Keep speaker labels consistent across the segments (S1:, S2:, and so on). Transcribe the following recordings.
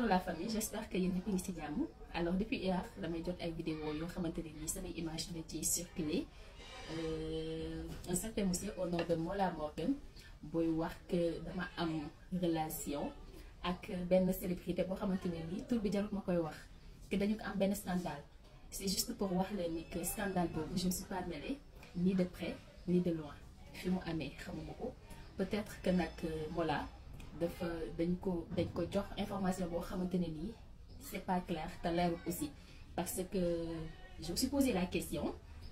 S1: la famille j'espère que yéen ñëpp ngi ci jàmm alors depuis hier damay jot ay vidéo yoo xamante ne nii samay image la ci circulé un certain monsieur au nom de Mola Morgan booy wax que dama am relation ak benn célébrité boo xamante ne nii tur bi jarut ma koy wax que dañu ko am benn scandale c'est juste pour wax leen ni que scandale boobu je ne suis pas mêlée ni de près ni de loin fi mu amee xamuma ko peut-être que nag Mola dafa dañ ko dañ ko jox information boo xamante ne nii c'est pas clair te leerul aussi parce que je me suis posé la question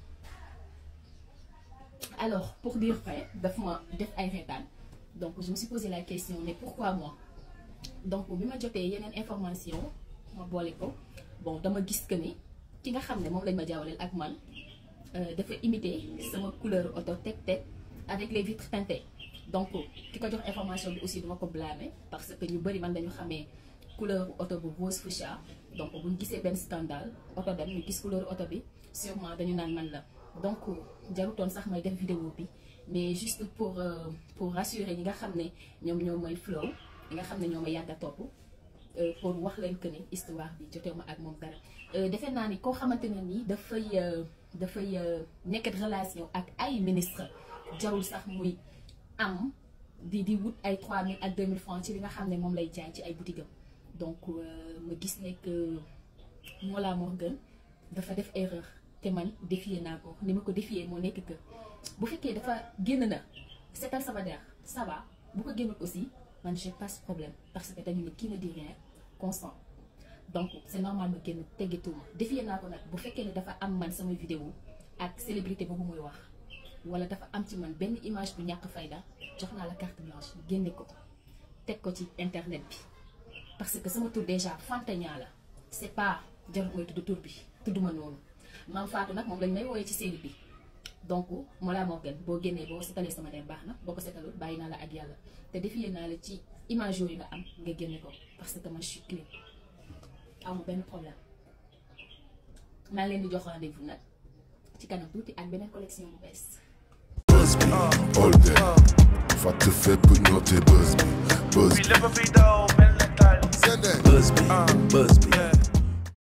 S1: alors pour dire vrai daf ma def ay reetaan donc je me suis posé la question mais pourquoi moi donc bi ma jotee yeneen information ma boole ko bon dama gis que ni ki nga xam ne moom lañ ma jaawaleel ak man dafa imiter sama couleur auto teg teg avec les vitres teintées donc ki ko jox information bi aussi duma ko blâmer parce que ñu bëri man dañu xamee couleur auto bu rose fuchsia donc bu ñu gisee benn scandale auto dem ñu gis couleur auto bi sûrement dañu naan man la donc jarutoon sax may def vidéo bi mais juste pour pour rassurer ñi nga xam ne ñoom ñoo may flow ñi nga xam ne ñoo may yàgg a topp pour wax leen que ni histoire bi jotee ma ak moom dara defe naa ni koo xamante ne nii dafay dafay nekk relation ak ay ministre jarul sax muy am di di wut ay 3000 ak 2000 francs ci li nga xam ne moom lay jaay ci ay boutique am donc ma gis ne que Mola Morgan dafa def erreur te man défier naa ko ni ma ko défier moo nekk que bu fekkee dafa génn na seetal sama der ça va bu ko génnul aussi man j'ai pas ce problème parce que dañu ne qui ne dit rien consent donc c'est normal ma génn teggituma défier naa ko nag bu fekkee ne dafa am man sama vidéo ak célébrité boobu muy wax wala dafa am ci man benn image bu ñàkk fayda jox naa la carte blanche génne ko teg ko ci internet bi parce que sama tur déjà Fantagna la c'est pas jarul mooy tudd tur bi tudduma noonu maam Fatou nag moom lañ may wooyee ci série bi donc Mola Morgan boo génnee boo setalee sama der baax na boo ko setalul bàyyi naa la ak yàlla te defiyee naa la ci image yooyu nga am nga génne ko parce que man je suis clean amu benn problème maa ngi leen di jox rendez-vous nag ci kanam tuuti ak beneen collection bu bees.
S2: Buzz me all day. Fàtte fépp ñoote buzz me buzz
S3: We live a vida o mel natal.
S2: me.
S3: Uh, yeah.